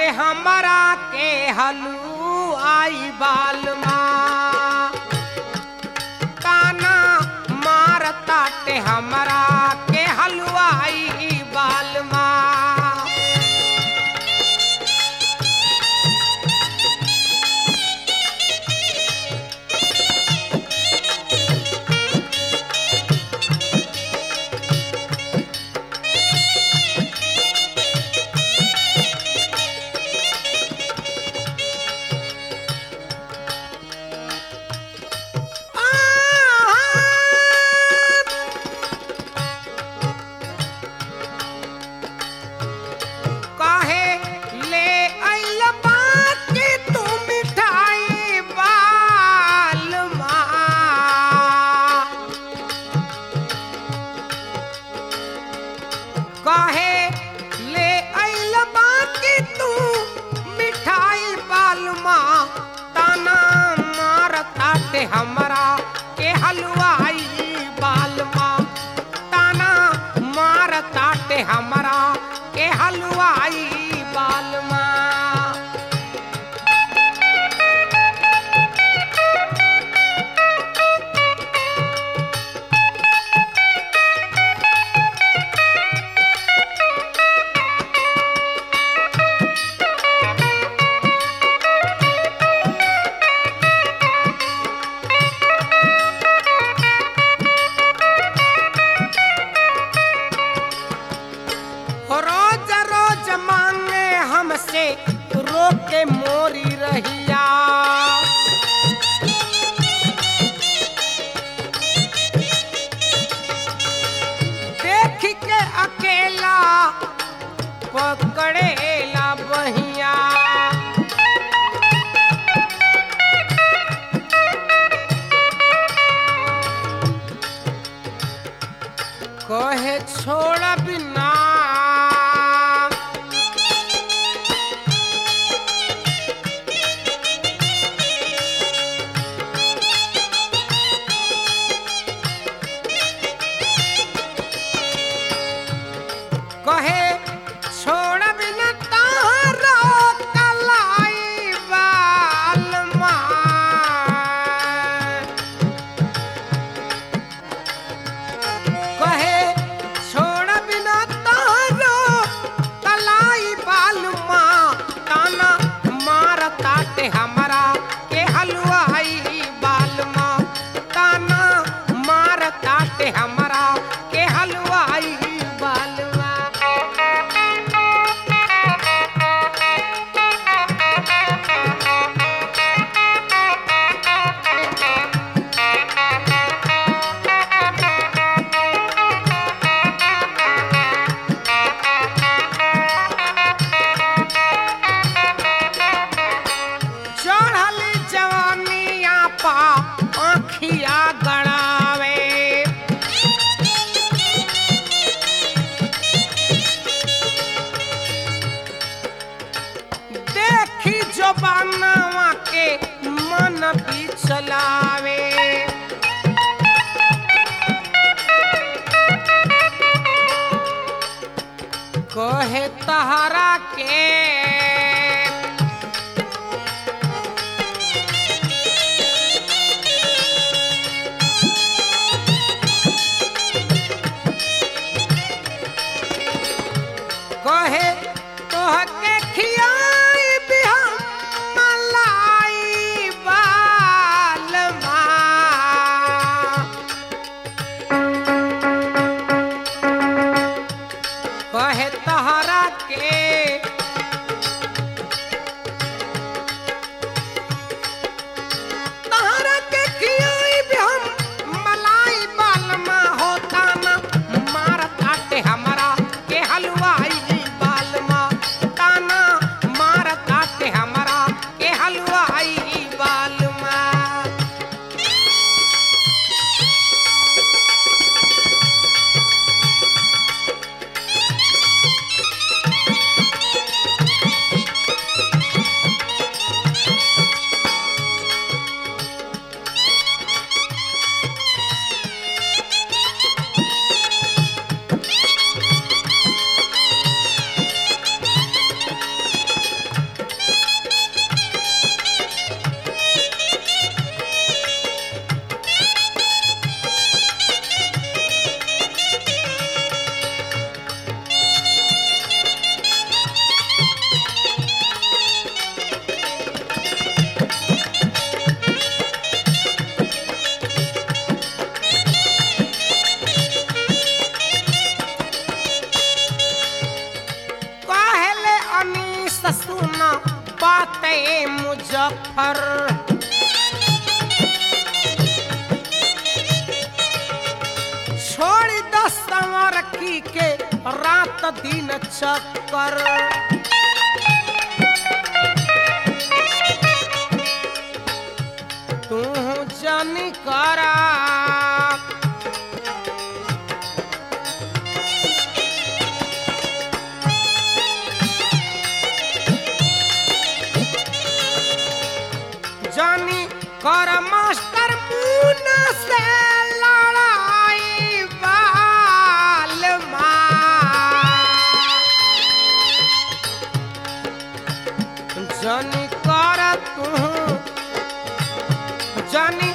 ताटे हमरा के हलुआई बालमा ताना मार ताटे हमरा के हलुआई बालमा काहे ले आइल बाकी तू मिठाई बालमा काहे ले आइल बाकी तू मिठाई बालमा ताना मार ताटे हमरा के हलवाई बालमा ताना मार ताटे हमरा के हलवाई बालमा रोज रोज मांगे हमसे रोके मोरी रहिया देख के अकेला पकड़ेला बहिया कहे छोड़ बिना कहे छोड़ बिना तारो कलाई बालमा कहे छोड़ बिना तारो कलाई बालमा ताना मार ताटे हमरा के हलवाई बालमा ताना मार ताटे हमरा के हलवाई बालमा चढ़ल जवानिया पा आँखिया गड़ावे देखी जो बनवा के मन बिचलावे कहे तहरा के कहे तोहके खियाई भी हम मलाई बालमा फर छोड़ दस संवर की के रात दिन चक्कर तू जानी करा जानी कर मास्टर मुना से लड़ाई बाल जानी कर तू जानी